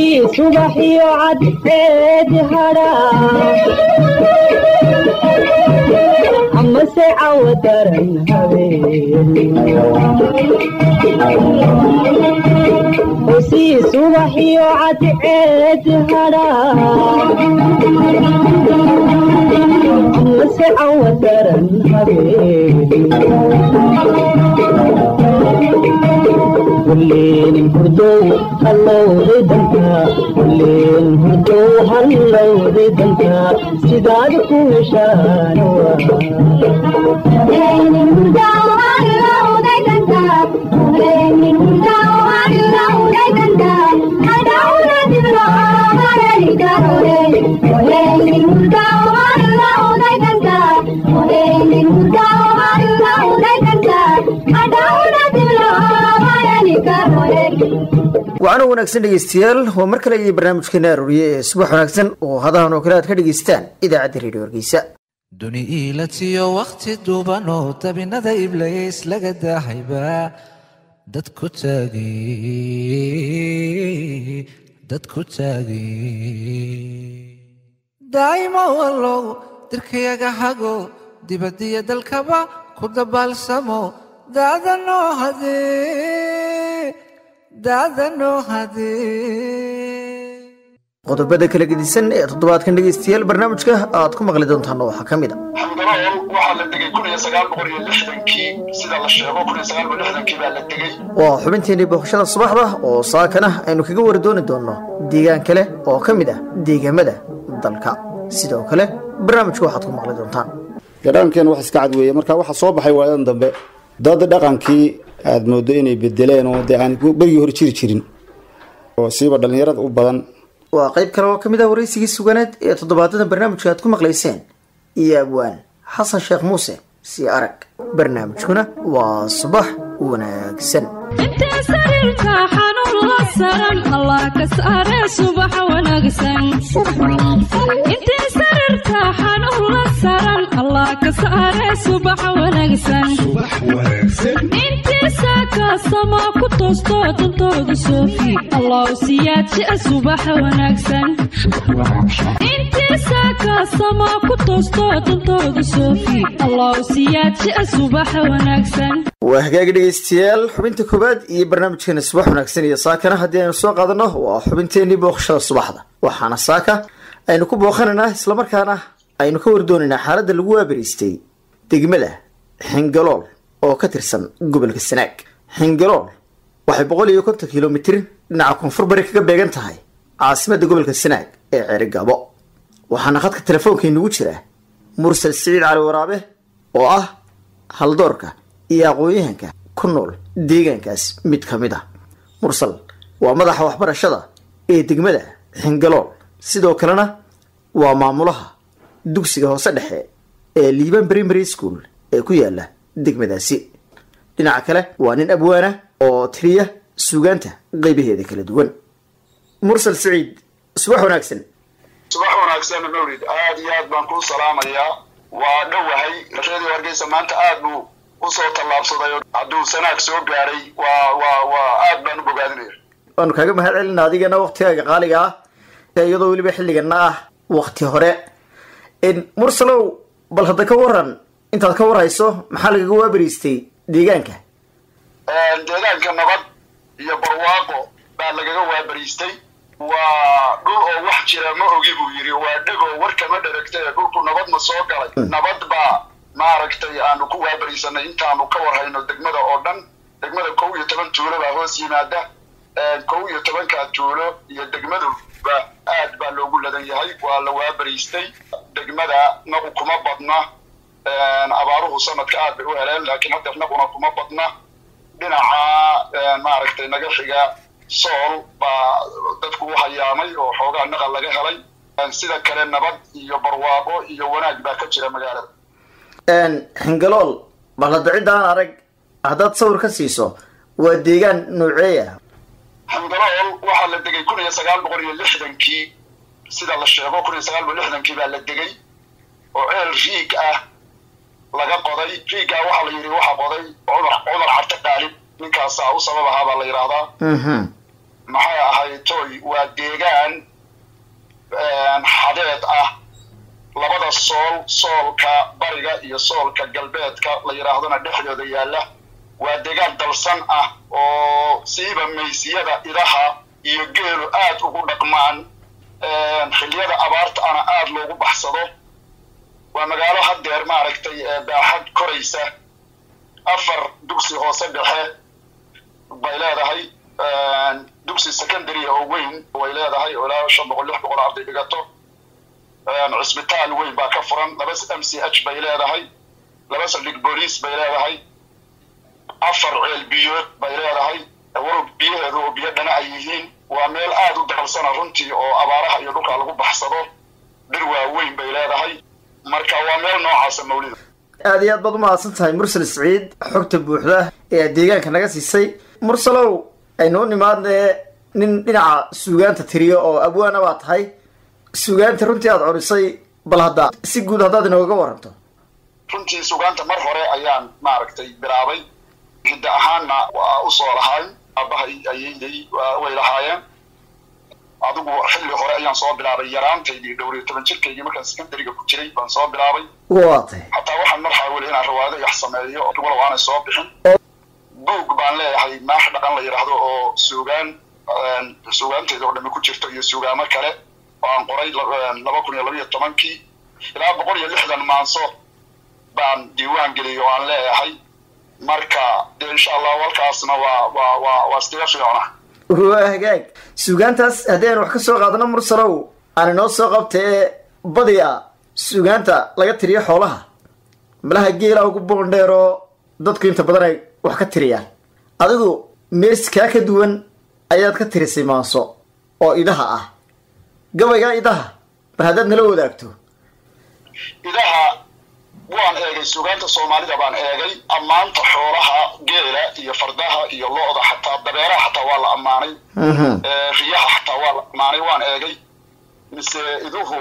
hosii subaxiyo cadceed hadhaa amase cawo daran habeen hosii subaxiyo cadceed hadhaa amase cawo daran habeen kulleen hurdow hallowday danka kulleen hurdow hallowday danka sidaad ku heshaan wacano wanaagsan dhegeystayaal waa mar kale iyo barnaamijkeena arooriye ee subax wanaagsan oo hadahan oo kale aad ka dhegeystaan idaacadda redio hargeysa duni iilatiyo wakhti duuban oo dabinada iblays laga daahayba dad ku taagay dad ku taagay daa'imo wallow dirkayaga hago dibadiyo dalkaba ku dabaalsamo daadanoo hadee daadanoo hadee qodobada kala gedisan ee toddobaadkan dhegeystayaal barnaamijka aad ku maqli doontaan waxaa ka mid a xamdalool waxaa la degay kun iyo sagaal boqol iyo lixdankii sida la sheego kun iyo sagaal boqol lixdankii baa la degay waa xubinteenii booqashada subaxda oo saakana aynu kaga wari dooni doonno deegaan kale oo ka mid ah deegaamada dalka sidoo kale barnaamijka waxaad ku maqli doontaan dhaqankeena wax iska cad weeye marka waxaa soo baxay waayadan dambe dad dhaqankii aad moodo inay bedeleen oo dee aan berigii hore jiri jirin oo siiba dhallinyarada u badan waa qayb kale oo ka mid ah waraysigii suganeed ee toddobaadada barnaamijka aad ku maqlayseen iyo abwaan xasan sheekh muuse sii arag barnaamijkuna waa subax wanaagsan intee sariirka xanuun la saran allah ka saare subax wanaagsan intee sariirka xanuun la saran allah ka saare subax wanaagsan intee saakaasama ku toosto dantooda soofi allah siyaadjia subax wanaagsan intee saakaasama ku toosto dantooda soofi allah siyaadjia subax wanaagsan waa hagaagi dhegeystayaal xubinta koowaad iyo barnaamijkeena subax wanaagsan iyo saakana haddii aynu soo qaadano waa xubinteenii booqashada subaxda waxaana saaka aynu ku booqanaynaa islamarkaana aynu ka wardoonaynaa xaaladda lagu waabariistay degmada xingalool oo ka tirsan gobolka sanaag xingalool waxay boqol iyo konton kilomitir dhinaca koonfur bari kaga beegan tahay caasimadda gobolka sanaag ee ceerigaabo waxaana khadka telefoonka inugu jira mursal siciid cali waraabe oo ah haldoorka iyo aqoon-yahanka ku nool deegaankaas mid ka mid ah mursal waa madaxa waxbarashada ee degmada xingalool sidoo kalena waa maamulaha dugsiga hoose dhexe ee liiban primary school ee ku yaala degmadaasi dhinaca kale waa nin abwaana oo tiriya suugaanta qeybaheeda kala duwan mursal siciid subax wanaagsan subax wanaagsan mawlid aad iyo aad baan kuu salaamayaa waa dhowahay radio hargeysa maanta aad buu usoo tallaabsaday oo hadduu sanaag soo gaaray waa waa waa aad baan u bogaadinaya waanu kaaga mahad celina adigana waktigaaga qaaliga ah iyadoo weliba xilligana ah wakti hore mursalow bal hadda ka waran intaad ka warhayso maxaa lagaga waabariistay deegaanka deegaanka nabad iyo barwaaqo baa lagaga waabariistay waa dhul oo wax jira ma ogi buu yidhi waa dhegoo warkama dheragtay ee dhulku nabad ma soo galay nabad baa maaragtay aanu ku waabariisanay intaanu ka warhayno degmada oo dhan degmada kow iyo toban tuulo baa hoos yimaada kow iyo tobankaa tuulo iyo degmaduba aad baa loogu ladan yahay waa la waabariistay degmada nagu kuma badna abaaruhu sanadka aad bay u heleen laakiin hadda naguna kuma badna dhinaca maaragtay naga xiga sool baa dadku u hayaamay oo xoogaa naqal laga helay sida kale nabad iyo barwaaqo iyo wanaag baa ka jira magaalada xingalool bal hadda ciddaan arag haddaad sawir ka siiso waa deegaan nooceeya xingalool waxaa la degay kun iyo sagaal boqol iyo lixdankii sida la sheego kun iyo sagaal boqol lixdankii baa la degay oo ceel riig ah laga qoday riigaa waxaa la yidhi waxaa qoday cumar cumar carte qaalib ninkaasaa u sabab ahaa baa la yidhaahdaa maxay ahaytoy waa deegaan xadeed ah labada sool soolka bariga iyo soolka galbeedka la yidhaahdona dhexdooda yaalla waa deegaan dalsan ah oo siiba maysiyada idaha iyo geelu aad ugu dhaqmaan xilliyada abaarta ana aad loogu baxsado waa magaalo haddeer maaragtay baaxad koraysa afar dugsi hoose dhexe bay leedahay dugsi secondary oo weyn way leedahay oo ilaa shan boqol lix boqol arday dhigato cisbitaal weyn baa ka furan laba m c h bay leedahay laba saldhig booliis bay leedahay afar ceel biyood bay leedahay walow biyaheedu oo biyo dhana ay yihiin waa meel aad u dalsana runtii oo abaaraha iyo dhulka lagu baxsado dhir waaweyn bay leedahay marka waa meel noocaasa mawlida aada iyo aad baad umahadsan tahay mursal siciid xogta buuxda ee aad deegaanka naga siisay mursalow aynoo nimaadnee nin dhinaca suugaanta tiriyo oo abwaana baa tahay suugaanta runtii aada corisay bal hadda si guud haddaad inooga waranto runtii sugaanta mar hore ayaan maaragtay bilaabay hidda ahaanna waa usoo lahaay aabahay ayayday way lahaayeen adigu xilli hore ayaan soo bilaabay yaraantaydii dhowr iyo toban jirkaygii markaan secondariga ku jiray baan soo bilaabay waa tahay hataa waxaan mar xaawili inaan rawaado yax sameeyo walow aanay soo bixin buug baan leeyahay maax dhaqan la yidhaahdo oo suugaan suugaanteeda oo dhami ku jirto iyo suugaamo kale oo aan qoray laba kun iyo labiyo tobankii ilaa boqol iyo lixdan maanso baan diiwaan geliyay oo aan leeyahay marka dee insha allahu halkaasna waa waa waa waa iskaga fiicna waa hagaag suugaantaas haddii aynu wax ka soo qaadano mursalow aan inoo soo qabtee badiya suugaanta laga tiriyo xoolaha malaha geela ugu boondheeroo dadku inta badan ay wax ka tiriyaan adigu mees kaa ka duwan ayaad ka tirisay maanso oo idaha ah gabaygaa idaha bal haddaad nala wadaagto idaha waan eegay suugaanta soomaalida baan eegay ammaanta xoolaha geela iyo fardaha iyo lo-da xataa dabeeraha xataa waa la ammaanay riyaha xataa waa la ammaanay waan eegay mise iduhu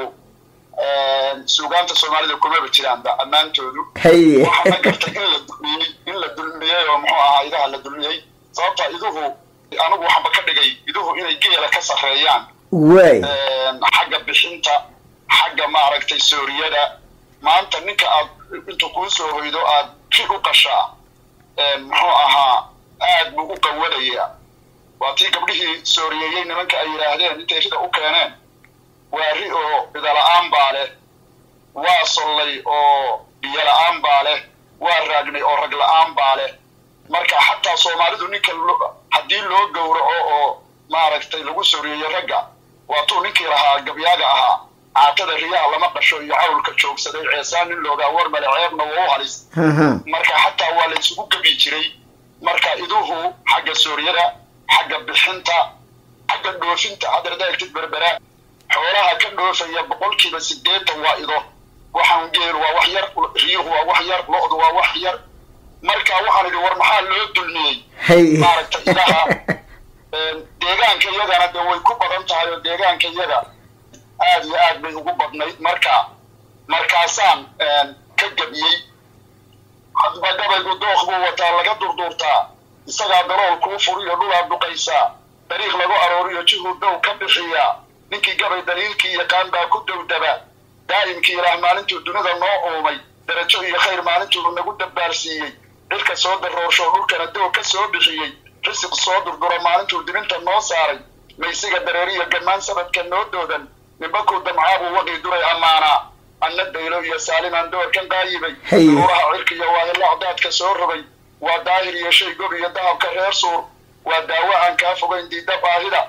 suugaanta soomaalida kumaba jiraanba ammaantoodu haye waxaana gartay in la dulmiyey in la dulmiyey oo muxuu ahaa idaha la dulmiyey sababta iduhu anigu waxba ka dhigay iduhu inay geela ka sarreeyaan waay xagga bixinta xagga maaragtay sooriyada maanta ninka aad intuu kuu soo hoydo aad ri u qashaa muxuu ahaa aad buu u qawadaya waa tii gabdhihii sooriyeeyey nimanka ay yidhaahdeen intay rida u keeneen waa ri oo bidala-aan baa leh waa sollay oo biyo la-aan baa leh waa raagnay oo rag la-aan baa leh marka xataa soomaalidu ninka haddii loo gowraco oo maaragtay lagu sooriyeeyo ragga waatuu ninkii lahaa gabyaaga ahaa caatada riyaha lama qasho iyo cawlka joogsaday ceesaan nin loogaa war male ceebna waa u halis marka xataa waa la isugu gebi jiray marka iduhu xagga suuryada xagga bixinta xagga dhoofinta hadda hadaa egtid berbera xoolaha ka dhoofaya boqolkiiba sideetan waa ido waxaan geel waa wax yar riyuhu waa wax yar lo-du waa wax yar marka waxaan idhi war maxaa loo dulmiyey haye maaragtay idaha deegaanka iyagana de way ku badan tahay oo deegaanka iyaga aad iyo aad bay ugu badnayd marka markaasaan ka gebiyey hadba gabaygu dooq buu wataa laga durduurtaa isagaa dalool kuu furiyo dhulaa duqaysaa dariiq lagu arooriyo jihuu dow ka bixiyaa ninkii gabay daliilkii yaqaan baa ku dowdaba daa'imkii ilaah maalintuu dunida noo uumay darajo iyo khayr maalintuu nagu dabbaarsiiyey cirka soo daroorsho dhulkana doog ka soo bixiyey risiq soo durdura maalintuu dibinta noo saaray maysiga dareeriyo gammaan sabadka noo doodan nimbakuu damcaabuu waqii duray ammaanaa anna daylo iyo saalimaan doorkan qaayibay Hey. duuraha cirka iyo waahilla cdaadka soo rogay waa daahir iyo shay gob iyo dahabka reer suur waa daawo aan kaa fogayn diidda baahida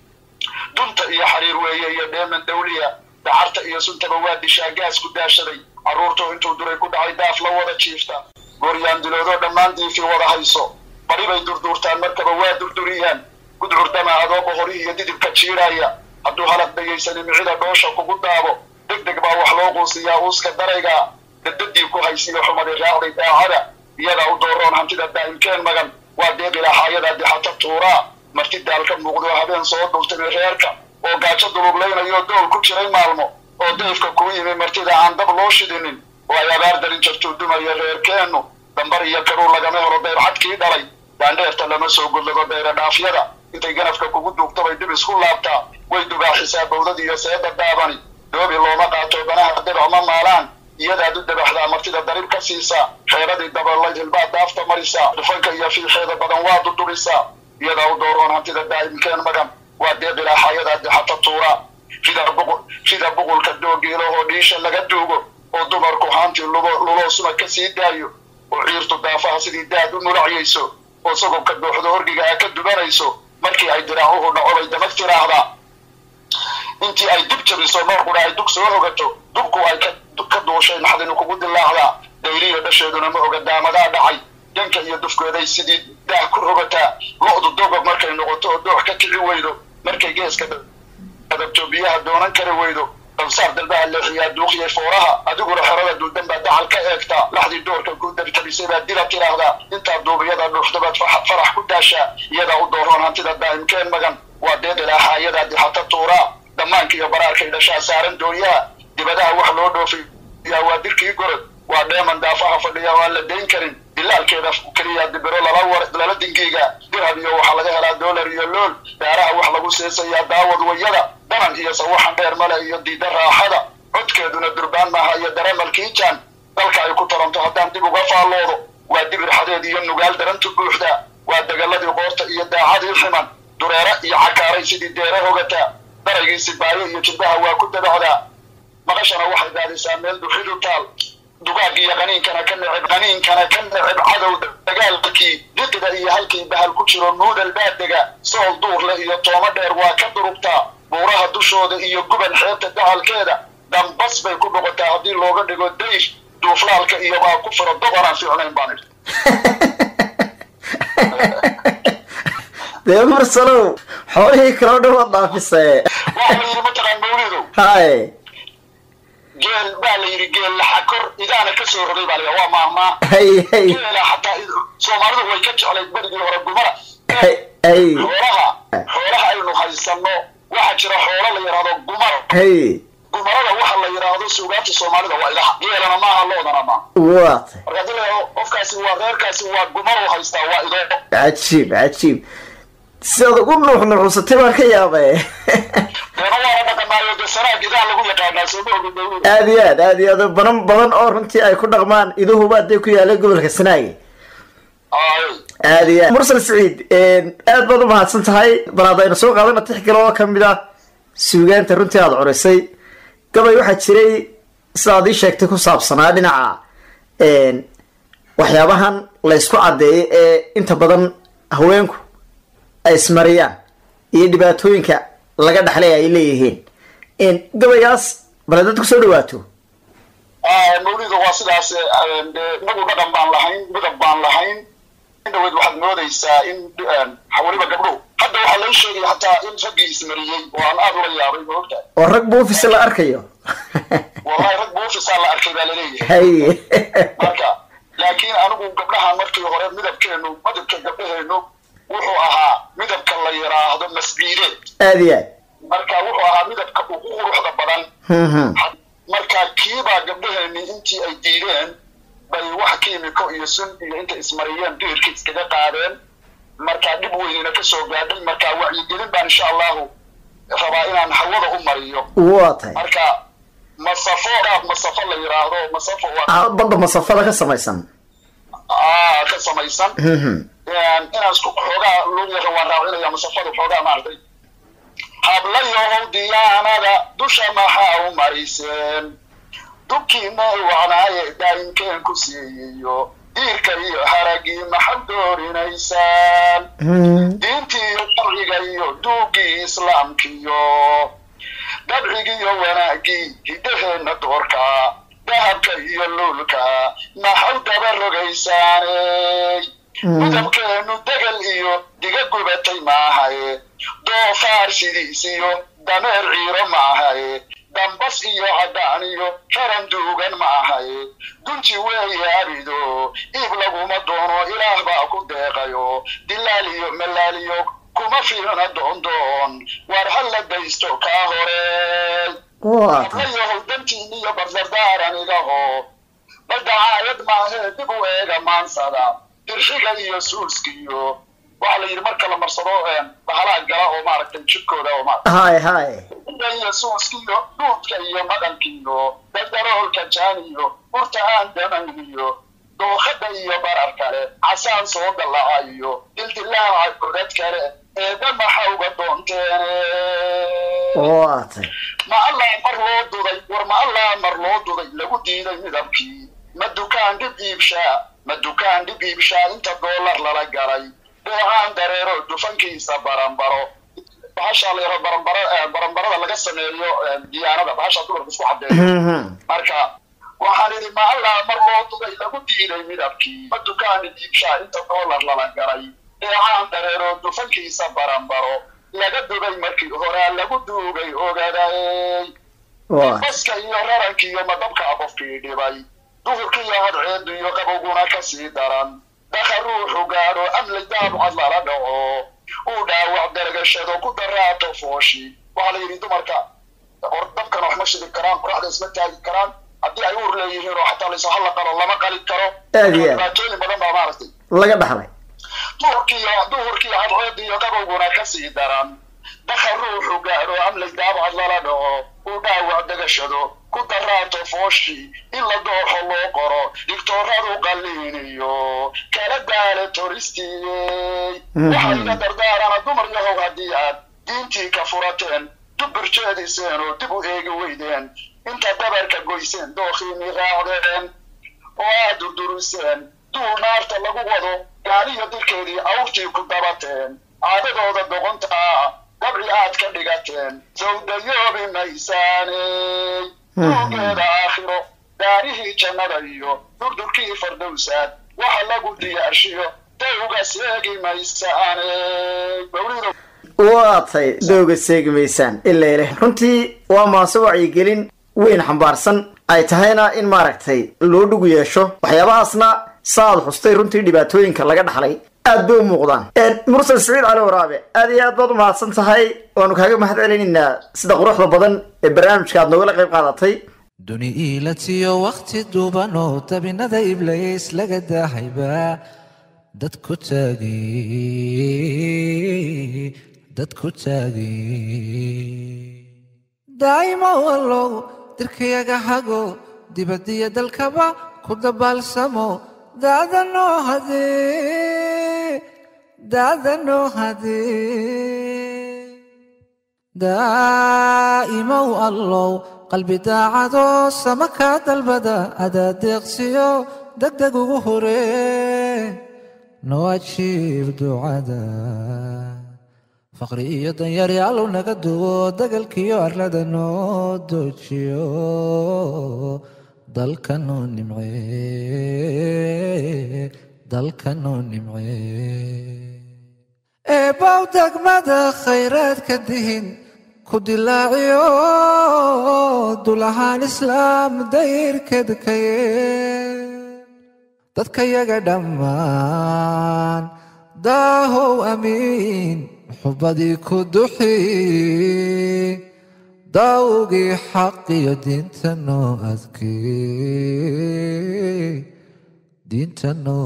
dunta iyo xariir weeye iyo dheeman dawliya dacarta iyo suntaba waa dishaa gaas ku daashaday carruurtu intuu duray ku dhacay daaf la wada jiifta gooryaan diloodoo dhammaan diifii wada hayso bari bay durduurtaan markaba waa durduriyaan gudcurdama adoo boqorihii iyo didibka jiidhaya hadduu halaq dhegaysani micida dhoosha kugu daabo deg deg baa wax loo quusiyaa uuska darayga dadadii ku haysiyo xumaday raacday daacada iyadaa u dooroon hantida daa'imkeen magan waa deeqilaaxaayada dixata tuuraa marti daalka muuqdo habeen soo dultimi reerka oo gaajo duluglaynayo dool ku jiray maalmo oo dayfka kuu yimi martida aan dab loo shidinin oo ay abaar darin jartuu dumaya reerkeennu dambar iyo karuur lagama helo dayrxadkii dhalay daandheerta lama soo gudlado dayra dhaafyada intay ganafka kugu duugto bay dib isku laabtaa way dubaaxisaa bawdad iyo seeda daabani doobi looma qaato banaha dabac ma maalaan iyadaad u dabaxdaa martida darib ka siisaa xeeradii dabalayd hilbaad daafta marisaa dhufanka iyo fiixeeda badan waa dudurisaa iyadaa u dooroon hantida daa'imkeen magan waa deeqilaaxayadaa dexata tuura sida buqulka doogeelahoo dhiisha laga duugo oo dumarku haantii luloo suma ka sii daayo oo ciirtu daafaha sidii daad u mulacyayso oo sagobka dooxdo horgiga a ka dubanayso markii ay diraacuhu dhaco bay damag tiraahdaa intii ay dib jabiso noorkuna ay dug soo hogato dubku ay ka duushay naxdinu kugu dilaacdaa dayriya dhasheeduna ma oga daamadaa dhacay danka iyo dufkeeday sidii daah ku rogataa lo-du dogob markay noqoto oo doox ka kici weydo markay geeska adabto biyaha doonan kari weydo dalsaar dalbaha leexiyaa duuqiyay fooraha adiguna xerada duudan baa dacal ka eegtaa laxdii doorka ku dabtabisay baad dila tiraahdaa intaa duubiyada dhuuxdabaad farax ku daashaa iyadaa u dooroon hantida daa'imkeen magan waa deeqilaaxa iyadaa dixata tuuraa dhammaanka iyo baraarkay dhashaa saaran doonyaha dibadaha wax loo dhoofiyaa waa dirkii gorod waa dheeman daafaha fadhiya waan la dayn karin dilaalkeeda keliya dibiro lala dingiiga dirhab iyo waxaa laga helaa dollar iyo lool daaraha wax lagu seesayaa daawad wayada danan iyo sawaxan dheer male iyo diida raaxada codkeeduna durbaan maaha iyo dareemalkiijaan dalka ay ku taranto haddaan dib uga faalloodo waa dibir xadeed iyo nugaal darantu buuxda waa degaladii qoorta iyo daacadii ximan dureere iyo cakaaray sidii deere hogataa daraygii sibaayo iyo jilbaha waa ku dabacdaa maqashana waxay daadisaa meel duxidu taal dugaag iyo qaniinkana ka neceb qaniinkana ka neceb cadow dagaalkii diqida iyo halkii bahal ku jiro nuudal baadega sool duurle iyo toomo dheer waa ka durugtaa buuraha dushooda iyo guban xeebta dacalkeeda dambas bay ku noqotaa haddii looga dhigo dayf duuflaalka iyo baa ku firo doqonaan fiicnayn baan idhi dee mursalow xoolihii kaloo dhan waad dhaafisee waxa la yidhi mataqaan mawlidow hay geel baa la yidhi geel laxakor idaana ka soo rogay baa la waa maahmaa hay hay geela xataa soomaalidu way ka jeclayd berigii hore gumara hay hay xoolaha xoolaha aynu haysanno waxaa jira xoolo la yidhaahdo gumar hay gumarada waxa la yidhaahdo suugaanta soomaalida waa idaha geelana maaha loodana maaha waata marka hadii la yidhahdo qofkaasi waa reerkaasi waa gumar u haystaa waa idoo cajiib cajiib sidaad ugu nuuxnuuxsatay baan ka yaabay deena waana dhaqanaayo dee sanaag idaa lagu yaqaanaa sooma ogin dawlada aad iyo aad aad iyo aad badan badan oo runtii ay ku dhaqmaan iduhuba hadday ku yaalay gobolka sanaagi ay aad iyo aad mursal saciid aad baad u mahadsan tahay bal haddaynu soo qaadana tix kale oo kamid ah suugaanta runtii aada curisay gabay waxaa jiray sidaad ii sheegtay ku saabsanaa dhinaca waxyaabahan la ysku caddeeyay ee inta badan haweenku ay ismariyaan iyo dhibaatooyinka laga dhexlay ay leeyihiin gabaygaas bale dad kusoo dhawaato mawlida waa sidaas dee inagu dhaqan baan lahayn midab baan lahayn in dhaweyd waxaad moodaysaa in weliba gabdho hadda waxaa lai sheegay hataa in raggii ismariyey oo aan aada ula yaabay ma ogtahay oo rag buufis la arkayo wallahi rag buufisaa la arkay baa laleeyahay hay marka laakiin anigu gabdhahan markii hore midabkeenu midabka gabdhaheenu wuxuu ahaa midabka la yidhaahdo masciideed aad iyo aad marka wuxuu ahaa midabka ugu quruxda badan Mhm. marka kiibaa gabdhaheeni intii ay diideen bay wax kiimiko iyo sun iyo intay ismariyeen diirka iskaga qaadeen marka dhib weynina kasoo gaadhay marka wacyigelin baan insha allahu rabaa inaan hawada u mariyo waa tahay marka masafo qaab masafo la yidhaahdo masafo waa Ah, badda masafada ka samaysan aa ka samaysan Mhm. inaan isku xoogaa luuyaha waan raacinaya masafada xoogaa maartay hablayohow diyaanada dusha maxaa u mariseen dubkiina wacnaaye daa'imkeen ku siiyiyo diirka iyo haragii maxad doorinaysaan Mhm. diintii iyo sharciga iyo duugii islaamkiyo dabcigiiyo wanaagii hidaheenna doorka dahabka iyo luulka maxaw daba rogaysaaney midabkeenu degal iyo diga gubatay maahaye doofaar sidiis iyo dameer ciiro maahaye dambas iyo caddaan iyo xeran duugan maahaye dunji weeye abido iib laguma doono ilaah baa ku deeqayo dilaal iyo malaaliyo kuma fiilna doondoon war ha la daysto kaa hore waa tahay hablayahow dantiin iyo bardardaaran igaho baldacaayad maahee dib u eega maansada dirxiga iyo suuskiyo waxaa la yidhi marka la marsado bahalaha gala oo maaragtay jidkooda oo maaragtay haye haye iyo suuskiyo duudka iyo maqankiyo dadaroolka jaaniyo urta aan damayniyo dookhada iyo barar kale casaan soo dallacayo dildilaaca godad kale eeba maxa uga doonteene waatay ma allaa mar loo duday war ma allaa mar loo duday lagu diiday midabkii ma dukaan dhib iibshaa ma dukaan dhib iibshaa inta doolar lala galay beecaan dareero dufankiisa baranbaro bahasha la yaro baranbara baranbarada laga sameeyo diyaanada bahasha dumarka isku cadeeyo marka waxaan idhi ma allaa mar loo duday lagu diiday midabkii ma dukaan dhib iibshaa inta doolar lala galay beecaan dareero dufankiisa baranbaro laga dubay markii horaa lagu duugay ogaday waatay baska iyo raranki iyo madabka qofkii dhibay duhurkii iyo hadceedu iyo qabowguna kasii daran dhaka ruuxu gaadho amli daabucad lala dhaco uu dhaawac daragashado ku daraato fooshi waxaa la yidhi dumarka or dabkan wax ma shidi karaan qoraxda isma taagi karaan haddii ay uur leeyihiin oo xataa layso halla qalo lama qali karo Aad iyo aad. dhibaatooyin badan baa maaragtay laga dhaxlay duhurkiiyo duhurkiiyo hadceedu iyo qabowguna kasii daran dhaka ruuxu gaadho amlay daabcad lala dhaco uu dhaawac dagashado ku daraato fooshi in la dooxo loo qoro digtooradu qalliiniyo kala daale toristiyey waxaa iga dardaarana dumar yahow haddii aad diintii ka furateen dubir jeediseen oo dib u eegi weydeen inta dabarka goyseen dookhiini raacdeen oo aad durduriseen duul naarta lagu wado gaaliyo dirkeedii awrtii ku dabateen caadadooda doqonta ah dabci aad ka dhigateen sawdayoobi maysaaney duugeeda aakhiro daarihii jannada iyo durdurkii fardowsaad waxa lagu diyaarshiyo dawga seegi maysaaney mawlido waatay dowga seegi maysaan ilaa ileh runtii waa maase wacyigelin weyn xambaarsan ay tahayna in maaragtay loo dhugu yeesho waxyaabahaasna saaad xustay runtii dhibaatooyinka laga dhaxlay aad bay u muuqdaan mursal saciid cali waraabe aad iyo aad baad u mahadsan tahay waanu kaaga mahad celinaynaa sida quruxda badan ee barnaamijka aad noogala qayb qaadatay duni iilatiyo wakhti duuban oo dabinada iblays laga daahayba dad ku taagay dad ku taagay daa'ima wallow dirkayaga hago dibadiyo dalkaba ku dabaalsamo daada noo hadee daada noo hadee daa'imow allow qalbi daacadoo sama kaa dalbada adaa deeqsiyo degdeg ugu horee noo ajiib ducada faqri iyo danyari allow naga duwo dagalkiyo arlada noo doojiyo dalkanoo nimcee dalkanoo nimcee eebbaw degmada khayraadka dihin ku dilaaciyo dulahaan islaam dayrkedkaye dadka yaga dhammaan daahow amiin xubadii ku duxi daawgii xaqiyo diinta noo adkee diinta noo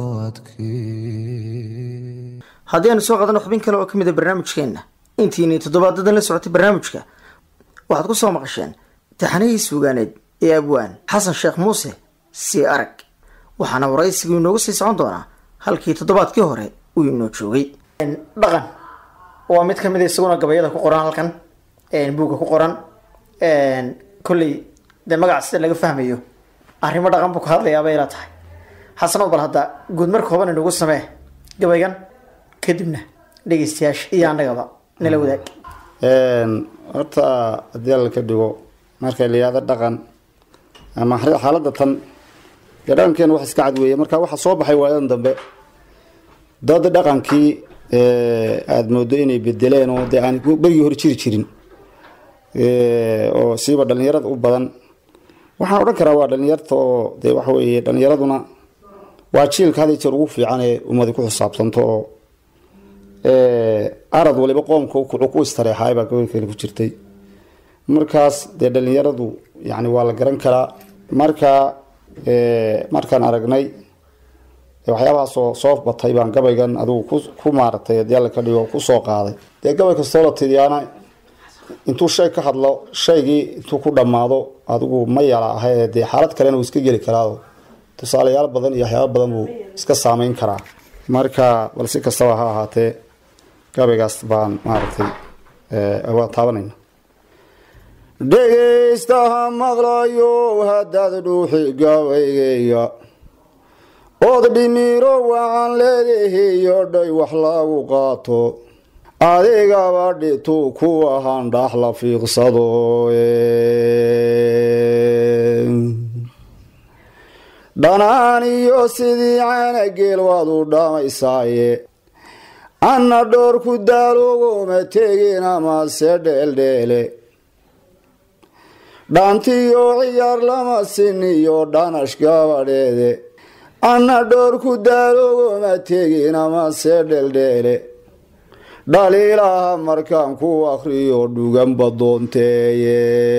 adkee haddii aanu soo qaadano xubin kale oo ka mid a barnaamijkeenna intiinay toddobaadadan la socotay barnaamijka waxaad ku soo maqasheen taxanihii suugaaneed ee abwaan xasan sheekh muuse sii arag waxaana waraysigii inoogu sii socon doonaa halkii toddobaadkii hore uu inoo joogay dhaqan waa mid ka mid a isaguna gabayada ku qoran halkan buugga ku qoran kolley dee magaca sida laga fahmayo arrimo dhaqan buu ka hadlayaabay ila tahay xasano bal hadda guud mar kooban inoogu samee gabaygan kadibna dhegeystayaasha iyo annagaba nala wadaag horta haddii alla ka dhigo marka la yihahdo dhaqan ama xaaladda tan dee dhaqankeena wax iska cad weeye marka waxa soo baxay waayadan dambe dad dhaqankii aada moodo inay bedeleen oo dee aan berigii hore jiri jirin oo siiba dhalinyarada u badan waxaan odhan karaa waa dhalinyarta oo dee waxa weeye dhalinyaraduna waa jiilka had iyo jeer ugu fiican ee ummadi ku xisaabtanto oo arad waliba qoomka kucu ku istareexaay baa gobolkeena ku jirtay markaas dee dhalinyaradu yani waa la garan karaa marka markaan aragnay waxyaabahaasoo soo batay baan gabaygan adigu ku maaratay hadii alla ka dhigo kusoo qaaday dee gabay kastoo la tidiyaana intuu shay ka hadlo shaygii intuu ku dhammaado adigu ma yala ahae dee xaalad kalena uu iska geli karaa tusaalayaal badan iyo waxyaaba badan buu iska saameyn karaa marka bal si kastaba ha ahaatee gabaygaas baan maaragtay waa taabanayna dhegaystaha maqlayo haddaad dhuuxi gabaygayga ood dhimiro wacan leedahiyo dhay wax lagu qaato adigaba dhituu ku ahaan dhax la fiiqsado dhanaan iyo sidii caanageel waad u dhamaysaaye anna dhoor ku daalogoma tegin amase dheeldheele dhaantiyo ciyaar lama siniyo dhanash gabadheede anna dhoor ku daalogoma tegin amase dheeldheele dhaliilaha markaan ku akriyo dhuganba doonteeye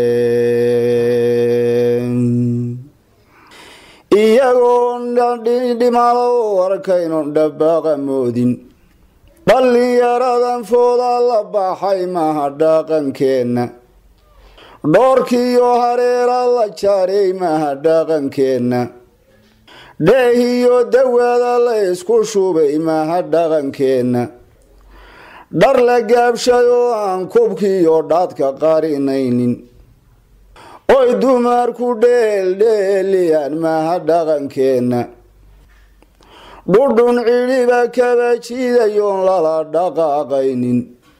iyagoon dhimalo arkaynon dhabbaaqa moodin dhallinyaradan fooda la baxay maha dhaqankeenna dhoorkiyo hareera la jaaray maha dhaqankeenna dheehiyo dawaada la isku shubay maha dhaqankeenna dhar la gaabshayoo aan kubkiyo dhaadka qarinaynin oy dumarku dheeldheeliyaan maha dhaqankeenna dhudhun cidhiba kaba jiidayoon lala dhaqaaqaynin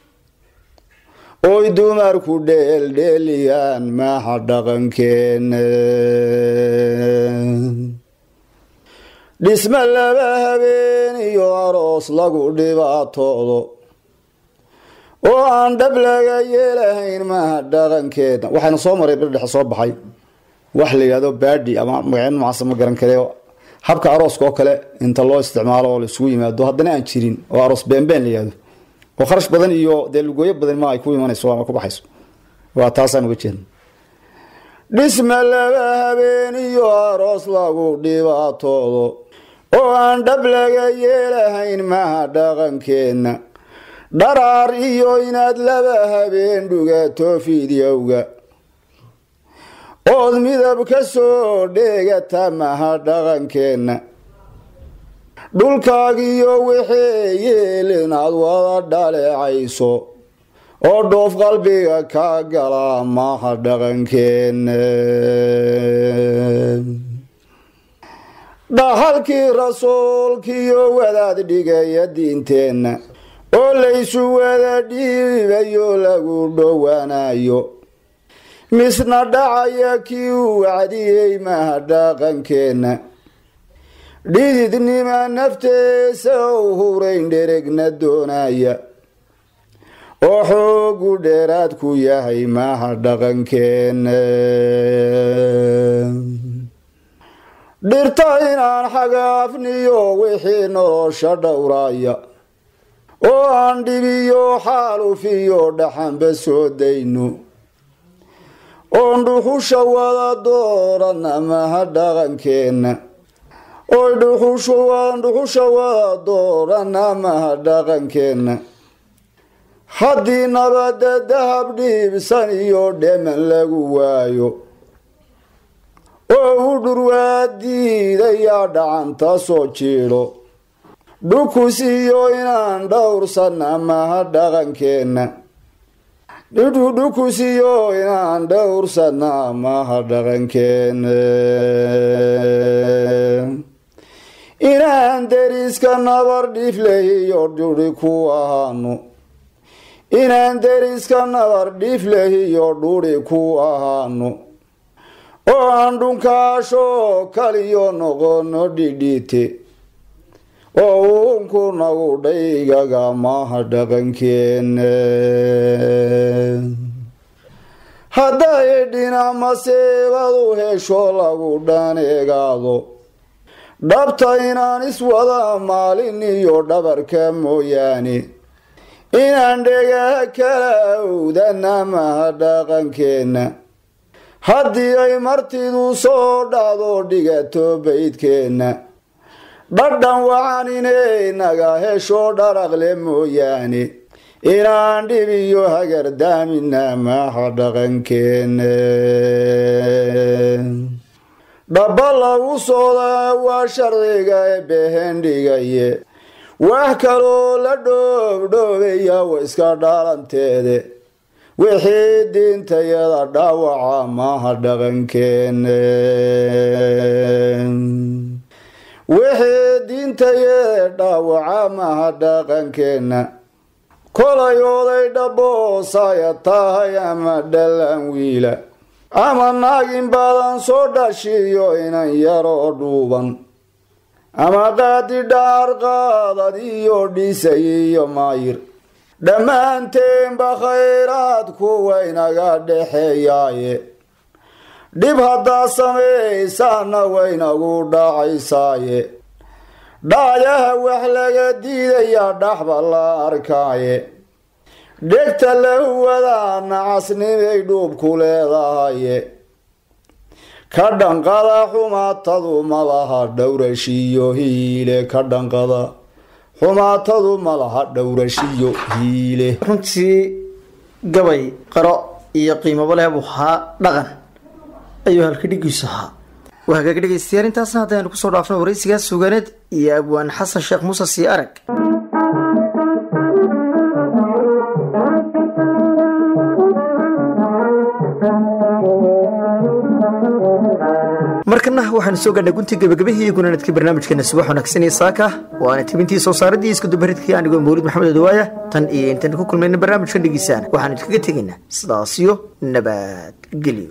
oy dumarku dheeldheeliyaan maha dhaqankeenna dhisma laba habeen iyo aroos lagu dhibaatoodo oo aan dhab laga yeelahayn maaha dhaqankeedna waxayna soo maray bardhexe soo baxay wax la yidhahdo baadhi ama magacyo noocaasa ma garan kare habka arooska oo kale inta loo isticmaalo oo laisugu yimaado haddana aan jirin oo aroos beenbeen la yihahdo oo kharash badan iyo dee lugooyo badan ma ay ku imanayso ama ku baxayso waa taasaan uga jeedna dhisma laba habeen iyo aroos lagu dhibaatoodo oo aan dhab laga yeelahayn maaha dhaqankeenna dharaar iyo inaad laba habeen dhugato fidyowga ood midab ka soo dheegata maha dhaqankeenna dhulkaagiyo wixii yeel inaad wada dhaleecayso oo dhoof qalbiga ka gala maha dhaqankeenna dhaxalkii rasuulkiyo wadaad dhigaya diinteenna oo laysu wada dhiibayo lagu dhowaanayo misna dhacaya kii uu wacdiyey maha dhaqankeenna dhididnima nafteesa u hurayn dheregna doonaya oo xoogu dheeraad ku yahay maha dhaqankeenna dhirta inaan xagaafniyo wixii nolosha dhowraaya oo aan dhibiyo xaalufiyo dhaxanba soo dayno oon dhuxusha wada doorana maha dhaqankeenna oy dhuxusha wada doorana maha dhaqankeenna haddii nabada dahab dhiibsan iyo dheman lagu waayo oo u dhurwaadiidayaa dhacanta soo jiidho dhukus iyo inaan dhowrsana maha dhaqankeenna dhukus iyo inaan dhowrsana maha dhaqankeenna inaan deriska nabar dhiflehiyo dhuri ku ahaano inaan deriska nabar dhiflehiyo dhuri ku ahaano oo aan dhunkaasho kaliyo noqono dhidhiite oo uunku nagu dhaygaga maha dhaqankeenna hadday dhinac maseebadu hesho lagu dhaneegaado dhabta inaan iswada maalin iyo dhabarka mooyaane inaan dhegaha kala awdana maha dhaqankeenna haddii ay martidu soo dhacdo dhigato baydkeenna dhadhan wacan inay naga hesho dharaqle mooyaane inaan dhibiyo hagardaamina maaha dhaqankeene dhaba lagu sooda waa sharciga ee behendhigaye wax kaloo la dhoobdhoobaya wa iska dhaalanteede wixii diintayada dhaawaca maaha dhaqankeene wixii diintayada dhaawaca maaha dhaqankeenna kolay oday dhaboosaya tahay ama dhalan wiila ama naagin badan soo dhashiyo inan yaroo dhuuban ama qaadi dhaar qaadad iyo dhisay iyo maayir dhammaanteenba khayraad kuwa inaga dhexeeyaaye dhib haddaad samaysaana waynagu dhacaysaaye dhaayaha wax laga diidayaa dhaxba la arkaaye dhegta lahuwadaa nacasnimay dhuubku leedahaye ka dhanqada xumaatadu malaha dhowrashiyo hiile ka dhanqada xumaatadu malaha dhowrashiyo hiile runtii gabay qaro iyo qiimaba leh buu ahaa dhaqan ayuu halka dhigiisu ahaa waa hagaag dhegaystayaal intaasna haddaynu kusoo dhaafno waraysigaas suganeed iyo abwaan xasan sheekh muuse sii arag markana waxaanu soo gaadhnay guntii gabagabahii gunaanadka barnaamijkeena subax wanaagsan iyo saaka waana tibintii soo saaradii iskudubaridkii anigoo mawlid maxamed odawaaya tan iyo intaan ku kulmayna barnaamijkan dhegiisaan waxaanu idinkaga tegaynaa sidaasiyo nabadgelyo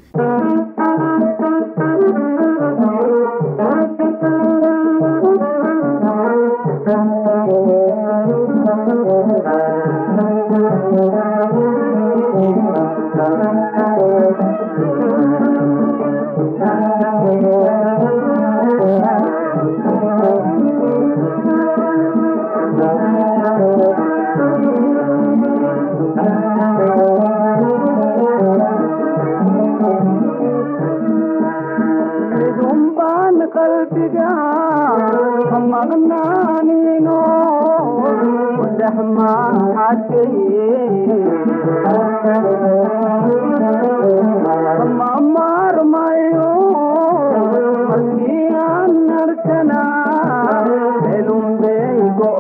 baan qalbiga ka maqnaanino dhex maxadkay ma maarmayo markii aan arkana elunbey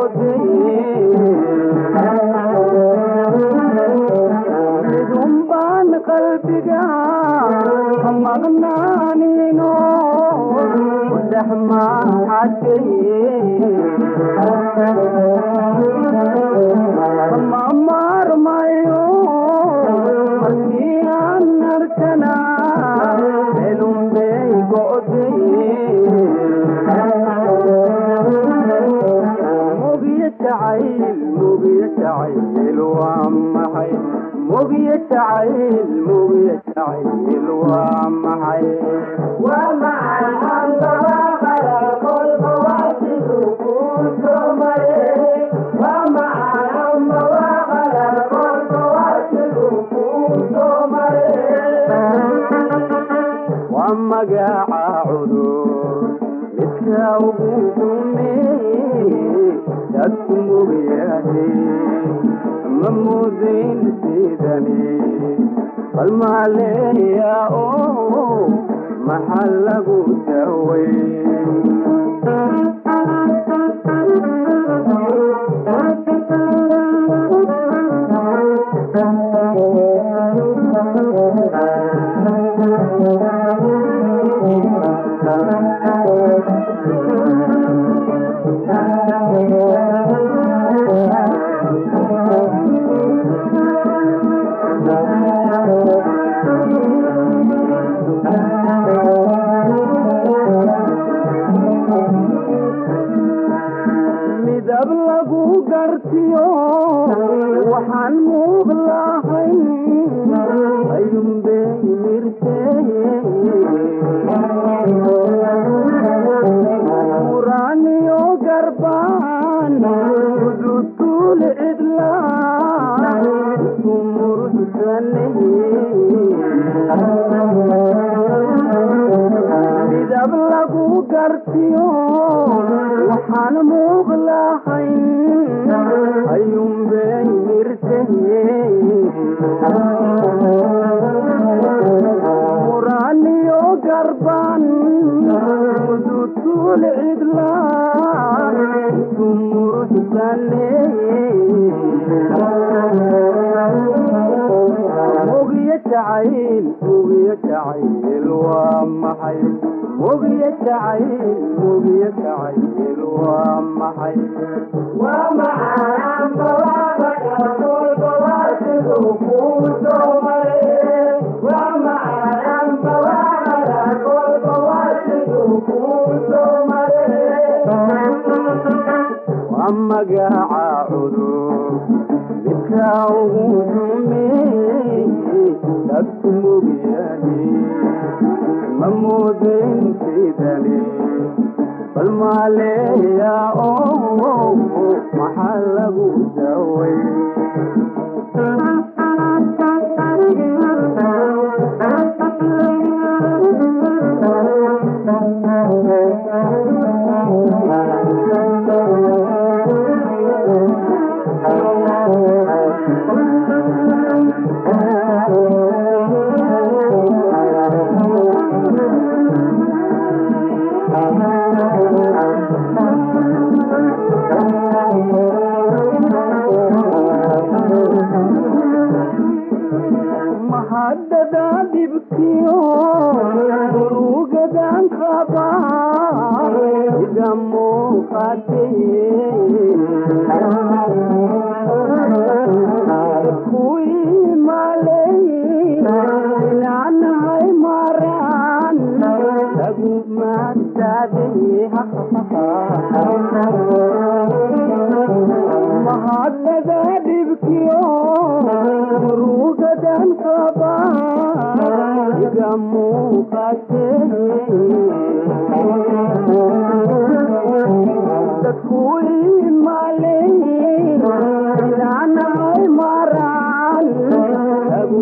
go'day baan qalbiga ka maqnaanino dhex maxadkay ma maarmayo markii aan arkana elunbey go'day mugiyo jacayl mugiyo jacayl waa maxay mugiyo jacayl mugiyo jacayl waa maxay waa maxay waa magaca cudur midka ugu dumeeye dadku mugyahay ma mudayn sidani bal maaleeya oo maxaa lagu daway midab lagu gartiyo waxaan muug lahayn ayuunbey mirteuraaniyo garbaan udutul cidla isu muruxsanay midab lagu gartiyo waxaan muuq lahayn ayuunbay mirtahee quraaniyo garban mudutul cidla sumuruxsane mugiyo jacayl mugiyo jacayl waa maxay mugiyo jacayl mugiyo jacayl waa maxay waa macaan bawaabaka kolka waa siduu kuu soo maray waa macaan bawaabaka kolka waa siduu kuu soo maray waa magaca cudur midka ugu xumeeyey dadku mogyahay ma moodeen sidani bal maaleeya oo maxaa lagu daway mahadada dhibkiyo murugadan qaba ida muuqatay kuwii malay inaanahay maraan lagu mahadada dhibkiyo murugadan qaba iga muuqate dadku imalay inaanahay maraan lagu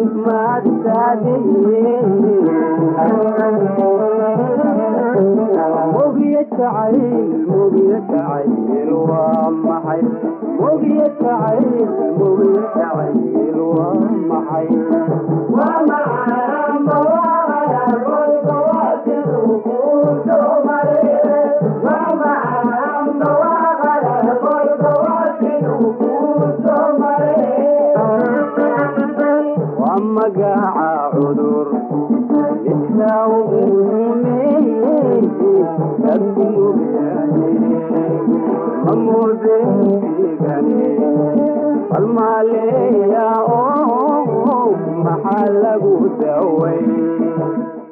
mogiyo jacayl mogiyo jacayl waa maxay mogiyo jacayl mogiyo jacayl waa maxay waa macaan bawaaya kolka waa siduu kuu soo maray waa macaan bawaaya kolka waa siduu kuu soo maray waa magaca cudur midka ugu xumeeyey dadku mogyahay ma moodeygani bal maaleeya oo maxaa lagu daway